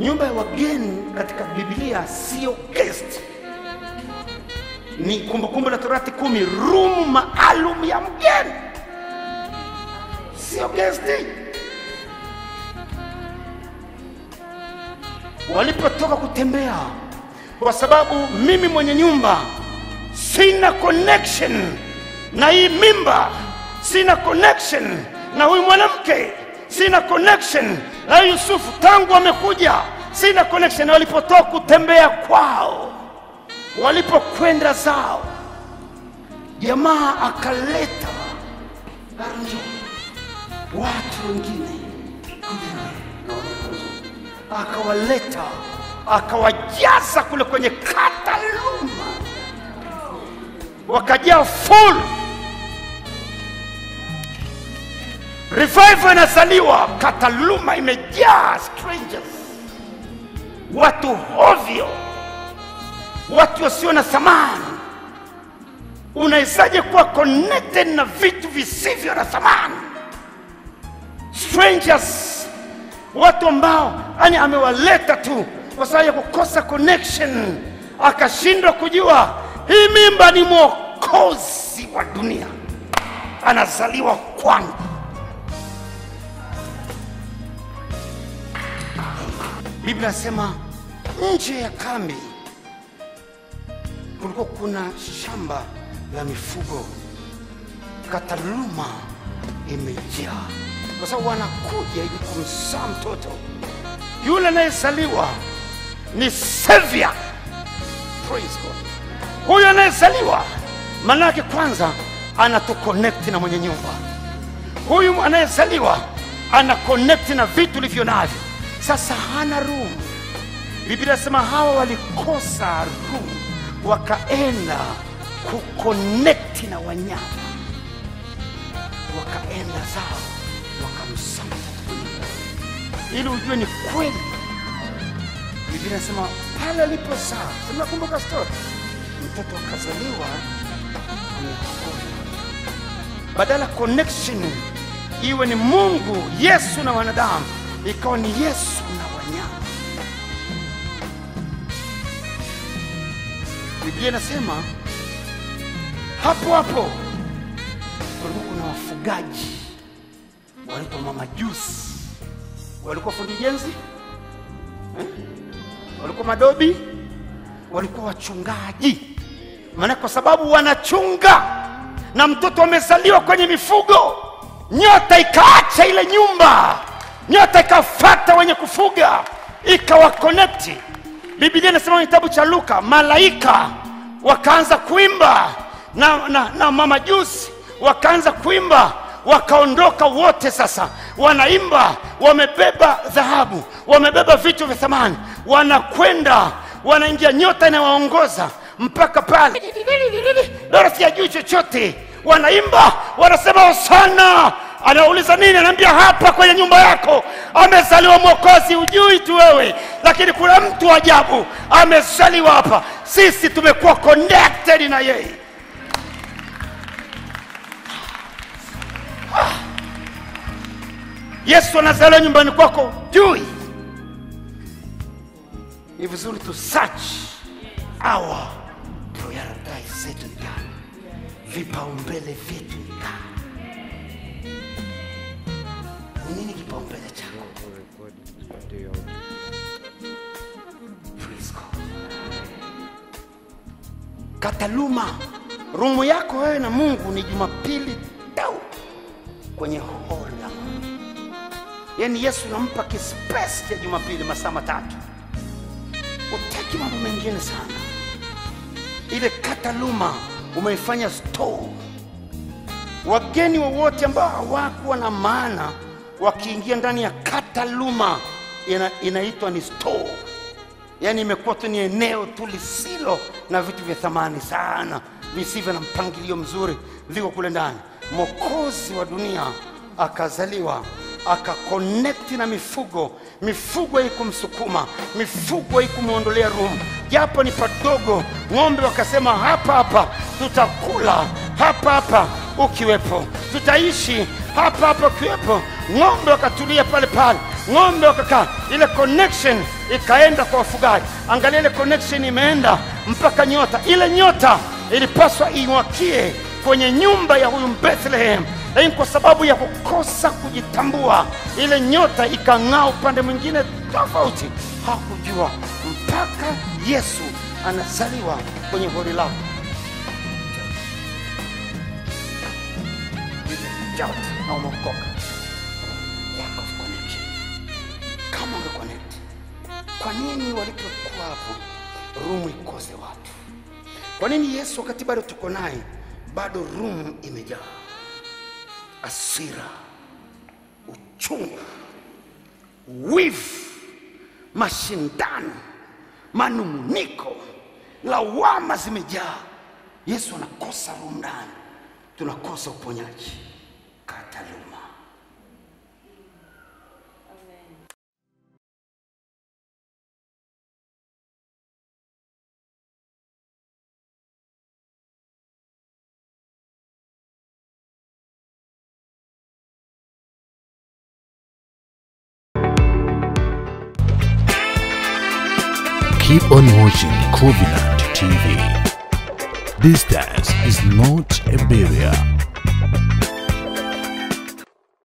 nyumba ya wageni katika biblia sio guest ni kumbukumbu la torati kumi rumu maalum ya mgeni sio gesti walipotoka kutembea kwa sababu mimi mwenye nyumba sina connection na hii mimba sina connection na huyu mwanamke sina connection na huyu yusufu tangu amekuja sina connection na walipotoka kutembea kwao walipokwenda zao jamaa akaleta Arjo, watu wengine akawaleta akawajaza kule kwenye kataluma wakajaa full revival inazaliwa kataluma imejaa strangers watu hovyo watu wasio na thamani unawezaje kuwa connected na vitu visivyo na thamani strangers watu ambao yani amewaleta tu kwa sababu ya kukosa connection akashindwa kujua hii mimba ni mwokozi wa dunia anazaliwa kwangu biblia anasema nje ya kambi kulikuwa kuna shamba la mifugo kataluma imejaa kwa sababu wanakuja ili kumzaa mtoto yule anayezaliwa ni savior praise god huyu anayezaliwa maana yake kwanza anatuconnect na mwenye nyumba huyu anayezaliwa ana connect na vitu ulivyo navyo sasa hana room biblia inasema hawa walikosa room wakaenda kuconnect na wanyama wakaenda zao wakamsama ili ujue ni kweli biblia inasema pale alipozaa simnakumbuka story mtoto akazaliwa amehona badala connection iwe ni mungu yesu na wanadamu ikawa ni yesu na wanyama biblia inasema hapo hapo kulikuwa kuna wafugaji wanaitwa mamajusi walikuwa fundi ujenzi eh? walikuwa madobi walikuwa wachungaji maana kwa sababu wanachunga na mtoto amezaliwa kwenye mifugo nyota ikaacha ile nyumba nyota ikafata wenye kufuga ikawakonekti biblia inasema kwenye kitabu cha luka malaika wakaanza kuimba na, na, na mamajusi wakaanza kuimba wakaondoka wote sasa wanaimba wamebeba dhahabu wamebeba vitu vya thamani wanakwenda wanaingia nyota inawaongoza mpaka pale dorothy ajui chochote wanaimba wanasema hosana anauliza nini anaambia hapa kwenye nyumba yako amezaliwa mwokozi ujui tu wewe lakini kuna mtu ajabu amezaliwa hapa sisi tumekuwa connected na yeye yesu anazaliwa nyumbani kwako jui ni vizuri tu search our prioritize zetu ni gani vipaumbele vyetu ni gani ni nini kipaumbele chako Praise God. kataluma rumu yako wewe na mungu ni jumapili tau kwenye hori la Mungu. yaani yesu nampa kispesi cha jumapili masaa matatu utaki mambo mengine sana ile kataluma umeifanya store wageni wowote ambao hawakuwa na maana wakiingia ndani ya kataluma ina, inaitwa ni store yaani imekuwa tu ni eneo tu lisilo na vitu vya thamani sana visivyo na mpangilio mzuri viko kule ndani mokozi wa dunia akazaliwa akakonekti na mifugo mifugo haikumsukuma mifugo haikumwondolea rumu japo ni padogo ng'ombe wakasema hapa hapa tutakula hapa hapa ukiwepo tutaishi hapa hapa ukiwepo ng'ombe wakatulia pale pale ng'ombe wakakaa, ile connection ikaenda kwa wafugaji. Angalia ile connection imeenda mpaka nyota. Ile nyota ilipaswa iwakie kwenye nyumba ya huyu Bethlehem, lakini kwa sababu ya kukosa kujitambua, ile nyota ikang'aa upande mwingine tofauti. Hakujua mpaka Yesu anazaliwa kwenye hori lako. Shout na umeokoka. Lack of connection. Kama umeconnect, kwa nini walipokuwa hapo rumu ikose watu? Kwa nini Yesu wakati bado tuko naye bado rumu imejaa asira, uchungu, wivu, mashindano, manunguniko, lawama zimejaa. Yesu anakosa rumu ndani, tunakosa uponyaji. Kataluma. Keep on watching Covenant TV. Distance is not a barrier.